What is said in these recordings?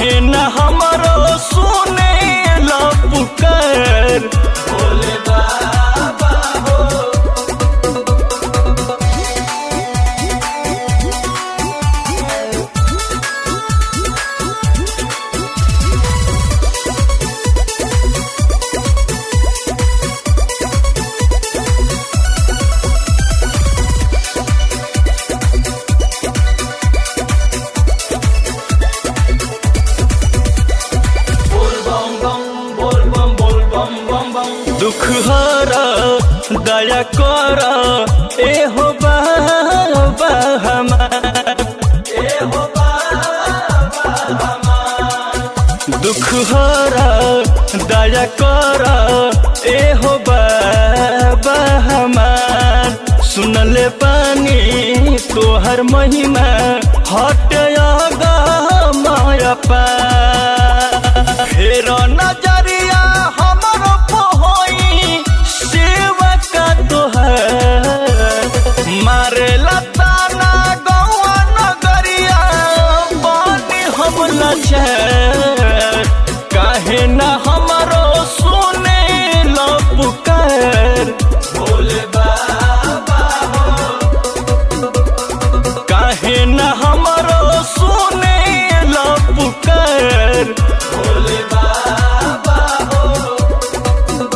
काहे न हमरो सुने ला पुकार भोले बाबा हो दुख हरा दया कर ए हो बाबा हमार ए हो बाबा हमार दुख हरा दया कर ए हो बाबा हमार सुनले पानी तोहर महिमा हट माया पा फेर नजरिया हमर पहोई सेवा का तोहर मारे लताना गौआ नगरिया बानी हम लचर काहे न हमरो सुने लो पुकार भोले बाबा हो काहे न हमरो सुने लो पुकार भोले बाबा हो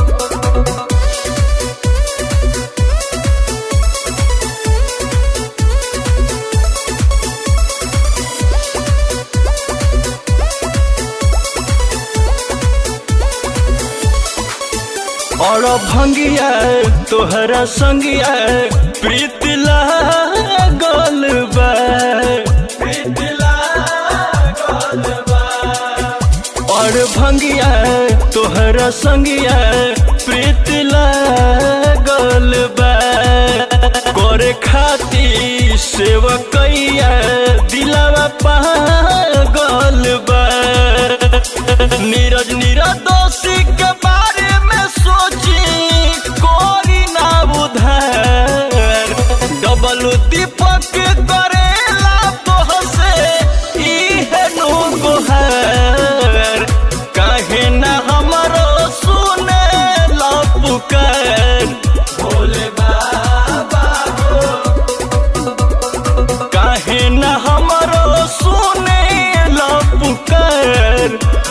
और भंगिया तोहरा संगिया प्रीत लागल बा प्रीत लागल बा और भंगिया तोहरा संगिया प्रीत लागल बा करे खाती सेवकैया दिलावा पागल बा नीरज निरदोषी के बारे में सोची कोरी ना उधार डबल दीपक करेला तोहसे इहे नु गोहार काहे ना हमरो सुने ला पुकार भोले बाबा हो काहे न हमरो सुने ला पुकार